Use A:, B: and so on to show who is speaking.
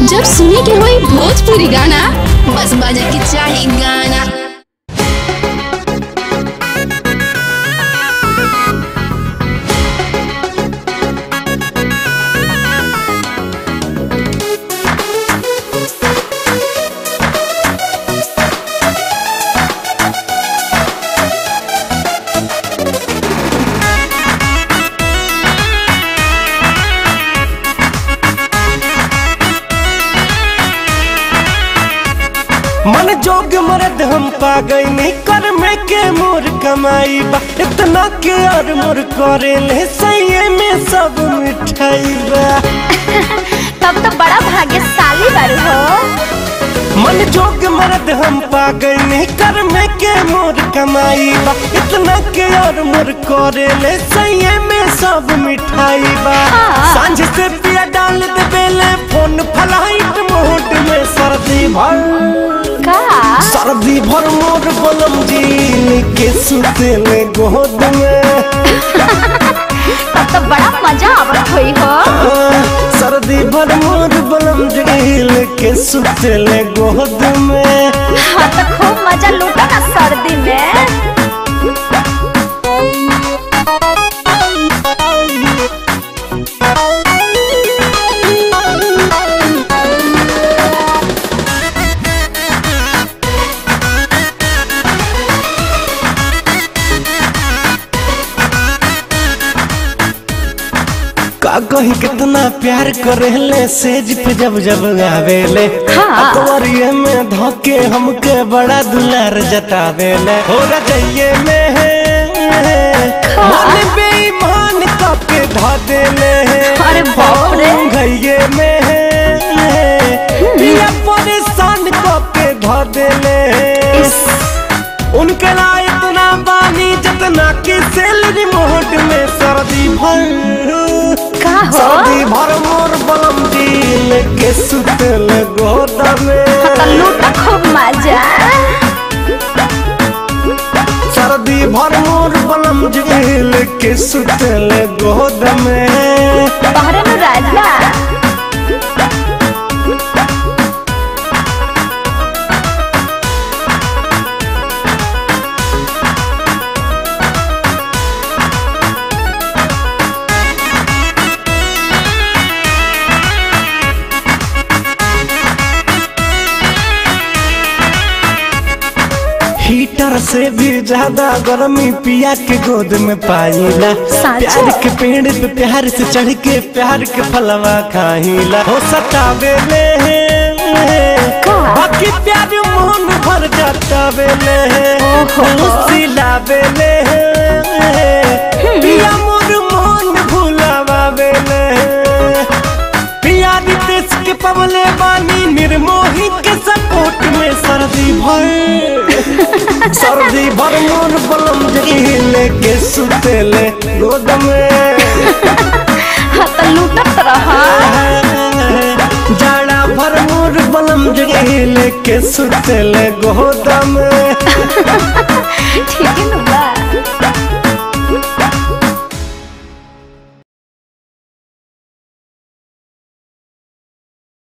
A: जब सुने के होई भोजपुरी गाना बस बजे के चाही गाना
B: मन जोग मरद हम पा गई नहीं कर में के मोर कमाई बा इतना के और मोर करे ले सही में सब मिठाई बा
C: तब तो बड़ा भाग्यशाली बारू हो
B: मन जोग मरद हम पा गई नहीं कर में के मोर कमाई बा इतना के और मोर करे ले सही में सब मिठाई बा
C: हाँ।
B: सांझ से पिया डाल दे बेले फोन फलाइट मोड में सर्दी भर
C: का
B: सर्दी भर मोर बलम जी के सुते में गोद में
C: तब तो बड़ा मजा आवत होई हो
B: आ, सर्दी भर मोर बलम जी के सुते ले गोद में
C: हाँ तो खूब मजा लूटा ना सर्दी में
B: का कहीं कितना प्यार करेले सेज पे जब जब आवेले
C: हाँ।
B: अकबरिये में धोके हमके बड़ा दुलार जतावेले हो रजइये में है मन बेईमान कपके धा देले
C: अरे बाप रे।
B: घइये में है पिया परेशान कपके धा देले उनके लाए इतना बानी जितना कि सैलरी मोहट में सर्दी भर
C: का हो
B: सर्दी भर मोर बलम दिल के सुतल गोदा में
C: तो लूटा खूब मजा
B: सर्दी भर मोर बलम दिल के सुतल गोदा में
C: तोहरे नु राजा
B: हीटर से भी ज्यादा गर्मी पिया के गोद में पाईला
C: साचो?
B: प्यार के पेड़ पे प्यार से चढ़ के प्यार के फलवा खाईला हो सतावे ले
C: का?
B: बाकी प्यार मोहन भर जातावे ले
C: ओहो।
B: सिलावे ले पिया मोर मोहन भुलावे ले पिया रितेश के पवले बानी निर्मोही के सपोर्ट में सर्दी भर सर्दी भर मोर बलम जईल के सुतेले गोद में
C: हाँ तो लूटत रहा
B: जाड़ा भर मोर बलम जईल के सुतेले गोद में
C: ठीक है ना बा